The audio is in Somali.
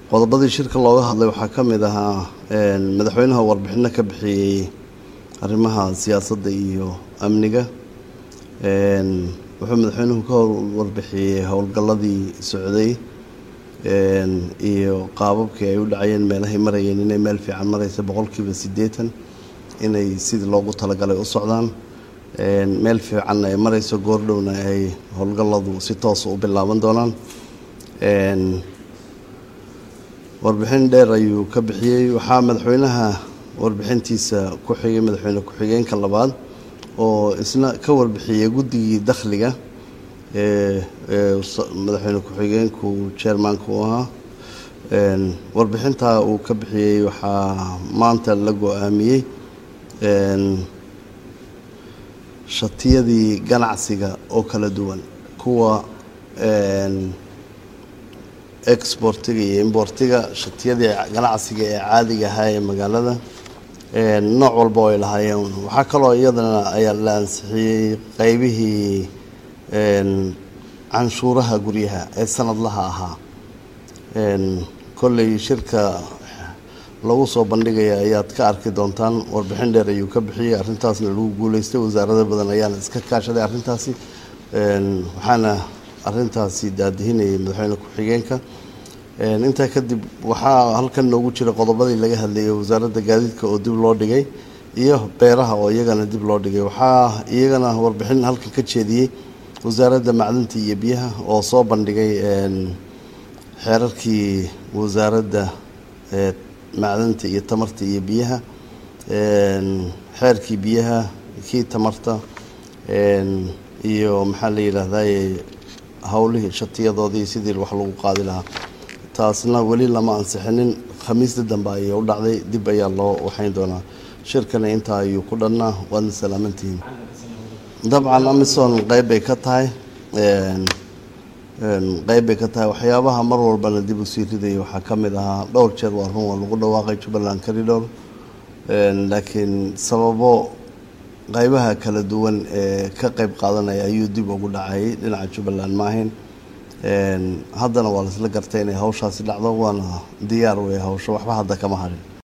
qodobadii shirka looga hadlay waxaa ka mid ahaa madaxweynaha warbixino ka bixiyey arrimaha siyaasadda iyo amniga wuxuu madaxweynuhu ka warbixiyey howlgalladii socday iyo qaababkii ay u dhacayeen meelahay marayeen inay meel fiican maraysa boqolkiiba siddeetan inay sidii loogu talagalay u socdaan meel fiicanna ay marayso goordhowna ay howlgalladu si toosa u bilaaban doonaan warbixin dheer ayuu ka bixiyey waxaa madaxweynaha warbixintiisa ku xigay madaxweyne ku-xigeenka labaad oo isna ka warbixiyey guddigii dakhliga madaxweyne ku-xigeenku chairmanka u ahaa warbixintaa uu ka bixiyey waxaa maanta la go-aamiyey shatiyadii ganacsiga oo kala duwan kuwa exportiga iyo importiga shatiyadii ganacsiga ee caadiga ahaa ee magaalada nooc walba ay lahaayeen waxaa kaloo iyadana ayaa la ansixiyey qeybihii canshuuraha guryaha ee sanadlaha ahaa kolley shirka lagu soo bandhigaya ayaad ka arki doontaan warbixin dheer ayuu ka bixiyey arrintaasna lagu guuleystay wasaarado badan ayaana iska kaashaday arrintaasi waxaana arrintaasi daadihinayay madaxweyne ku-xigeenka intaa kadib waxaa halkan noogu jira qodobadii laga hadlayay wasaaradda gaadiidka oo dib loo dhigay iyo beeraha oo iyagana dib loo dhigay waxaa iyagana warbixin halkan ka jeediyey wasaaradda macdinta iyo biyaha oo soo bandhigay xeerarkii wasaaradda macdinta iyo tamarta iyo biyaha xeerkii biyaha kii tamarta iyo maxaa la yidhaahdaye howlihii shatiyadoodii sidii wax lagu qaadi lahaa taasna weli lama ansixinin khamiista dambe ayay u dhacday dib ayaa loo waxayn doonaa shirkana intaa ayuu ku dhannaa waadna salaamantihiin dabcan amison qeyb bay ka tahay qeyb bay ka tahay waxyaabaha mar walbana dib u sii ridaya waxaa ka mid ahaa dhowr jeer waa run waa lagu dhawaaqay jubbaland corridor laakiin sababo qeybaha kala duwan ee ka qeyb qaadanaya ayuu dib ugu dhacayay dhinaca jubbaland maahayn haddana waa laisla gartay inay hawshaasi dhacdo waana diyaar wey hawsho waxba hadda kama harin